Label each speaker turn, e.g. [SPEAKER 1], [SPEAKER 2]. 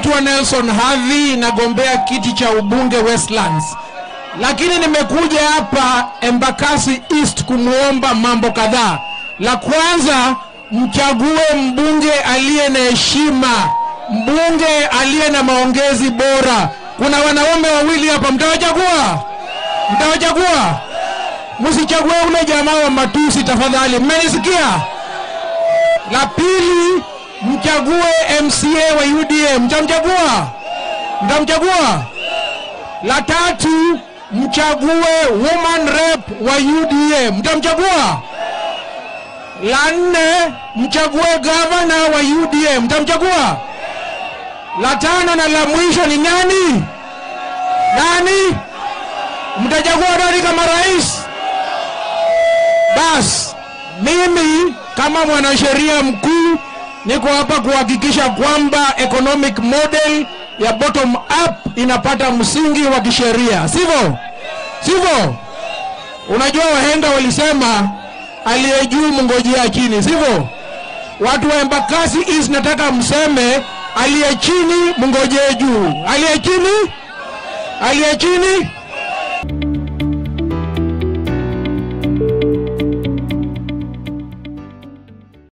[SPEAKER 1] naitwa Nelson Havi, nagombea kiti cha ubunge Westlands, lakini nimekuja hapa Embakasi East kumwomba mambo kadhaa. La kwanza, mchague mbunge aliye na heshima, mbunge aliye na maongezi bora. Kuna wanaume wawili hapa, mtawachagua? Mtawachagua? Msichague ule jamaa wa matusi tafadhali, mmenisikia? La pili, mchague MCA wa UDA. Mtamchagua? Mtamchagua? La tatu, mchague woman rep wa UDA. Mtamchagua? La nne, mchague gavana wa UDA. Mtamchagua? La tano na la mwisho ni nani? Nani? Mtachagua nani kama rais? Bas, mimi kama mwanasheria mkuu niko hapa kuhakikisha kwamba economic model ya bottom up inapata msingi wa kisheria, sivyo? Sivyo? Unajua wahenga walisema aliye juu mngojea chini, sivyo? Watu wa Embakasi East nataka mseme aliye chini mngojee juu, aliye chini, aliye chini